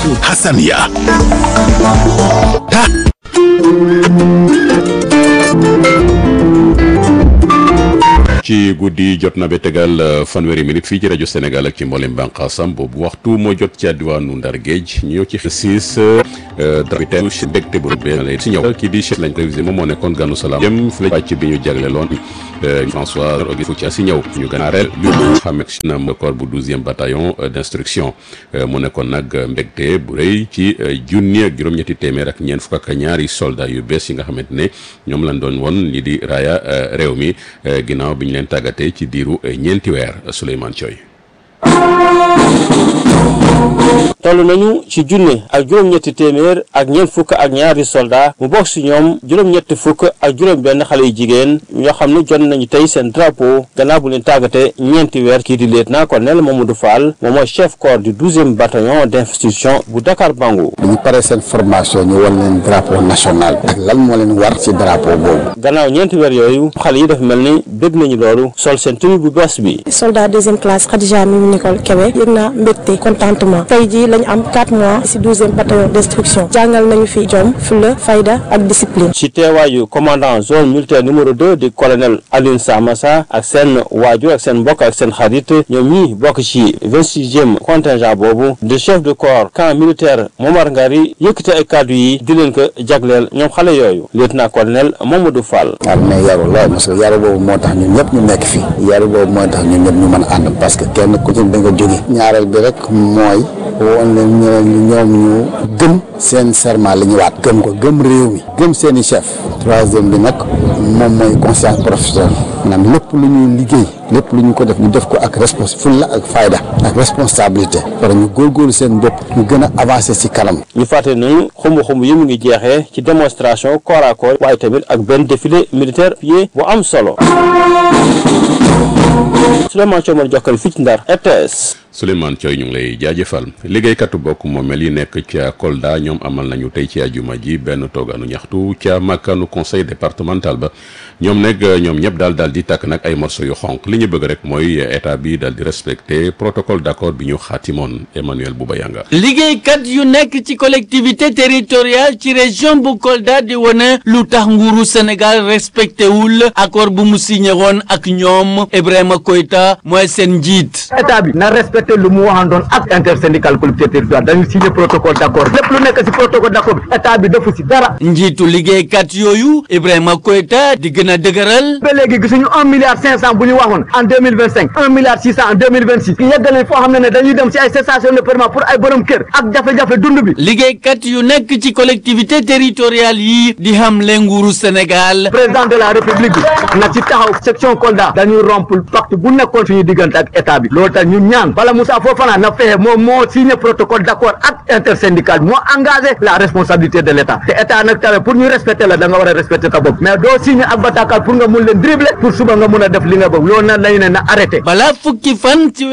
Hassania ci guddi jot na ba tegal fanweeri minute fii ci rajo Sénégal ak ci mboolem bànqaasam boobu waxtu moo jot ci diwaanu Ndar Géej ñu ñëw ci siis dravitaine ci mbégte bu rëbbee si ñëw kii di chef lañ révisé moom moo nekkoon ganu salaam jëm fi la pàcc bi ñu jagleeloon François Auguste Foutia si ñëw ñu ganaareel bi xam ak na corps bu douzième bataillon d'instruction mu nekkoon nag mbégte bu rëy ci junni ak juróom-ñetti téeméer ak ñeent fukk ak ñaari soldat yu bees yi nga xamante ne ñoom lañ doon won li di raaya réew mi ginnaaw bi ñu leen tàggatee ci diiru ñeenti weer Souleymane Thioy toll nañu ci junne ak juróom-ñetti téeméer ak ñeent fukk ak ñaari soldat mu bokk si ñoom juróom-ñetti fukk ak juróom-benn xale yu jigéen ñoo xam ne jot nañu tey seen drapeau gannaaw bu leen tàggatee ñeenti weer kii di lieutenant colonel Mamadou Fall moom mooy chef corps du douzième bataillon d'institution bu Dakar Bango. bu ñu paree seen formation ñu wan leen drapeau national ak lan moo leen war ci drapeau boobu. gannaaw ñeenti weer yooyu xale yi dafa mel ni bëgg nañu loolu sol seen tenue bu bees bi. soldat deuxième classe Khadija Mimi Nicole Kébé yëg naa mbégte contentement tey jii lañu am 4 mois ci douzième bataillon d'instruction jàngal nañu fi jom fulla fayda ak discipline. ci teewaayu commandant zone militaire numéro 2 di colonel Alioune Samassa ak seen waajur ak seen mbokk ak seen xarit ñoom ñi bokk ci 26e contingent boobu de chef de corps camp militaire Momar Ngari yëkkate ay kàddu yi di leen ko jagleel ñoom xale yooyu lieutenant colonel Mamadou Fall. waaw mais yaru lool parce que yaru boobu moo tax ñun ñëpp ñu nekk fi yaru boobu moo tax ñun ñëpp ñu mën a ànd parce que kenn ku ci da nga jóge ñaareel bi rek mooy woon leen ñeneen ñi ñoom ñu gëm seen serment li ñu waat gëm ko gëm réew mi gëm seen i chef troisième bi nag moom mooy conscience professionnelle maanaam lépp lu ñuy liggéey lépp lu ñu ko def ñu def ko ak respons fulla ak fayda ak responsabilité par ñu góorgóorlu seen bopp ñu gën a avancer ci kanam ñu fàtte nañu xumb xumb yi mu ngi jeexee ci démonstration corps à corps waaye tamit ak benn défilé militaire pied bu am solo Souleymane Thiaw ma jokkal fii ci Ndar RTS Souleymane Thioy ñu ngi lay jaajëfal liggéeykatu bokk moomeel yi nekk ca Kolda ñoom amal nañu tey ci ajuma ji benn toogaanu ñaxtu ca màkkaanu conseil départemental ba ñoom nag ñoom ñëpp daal daal di tàkk nag ay morceaux yu xonq li ñu bëgg rek mooy état bi daal di respecter protocole d'accord bi ñu xaatimoon Emmanuel Boubayanga liggéeykat yu nekk ci collectivité territoriale ci région bu Kolda di wane lu tax nguuru Sénégal respecté wul accord bu mu signé woon ak ñoom Ibrahima Koïta mooy seen njiit. état bi na respecté lu mu waxandoon ak intersyndical collectivité territoriale dañu signé protocole d'accord lépp lu nekk ci protocole d'accord bi état bi defu ci dara. njiitu liggéeykat yooyu Ibrahima Koïta di gën a dëgëral. ba léegi gisuñu un milliard cinq cent bu ñu waxoon en deux mille vingt cinq un milliard six cent en deux mille vingt six yegg nañ foo xam ne ne dañuy dem ci ay cessation de paiement pour ay borom kër ak jafe-jafe dund bi. liggéeykat yu nekk ci collectivité territoriale yi di xam le nguuru Sénégal. président de la république bi na ci taxaw section Kolda dañuy rompre pacte bu nekkoon suñu diggante ak état bi loolu tax ñu ñaan bala Moussa Fofana na fexe moom moo signé protocole d'accord ak intersyndical moo engagé la responsabilité de l'état te état nag tamit pour ñu respecter la da nga war a respecter ta bopp mais doo signé ak bataaxal pour nga mun leen dribbler pour suba nga mun a def li nga bëgg loolu nag lañu ne na arrêté. balaa fukki fan ci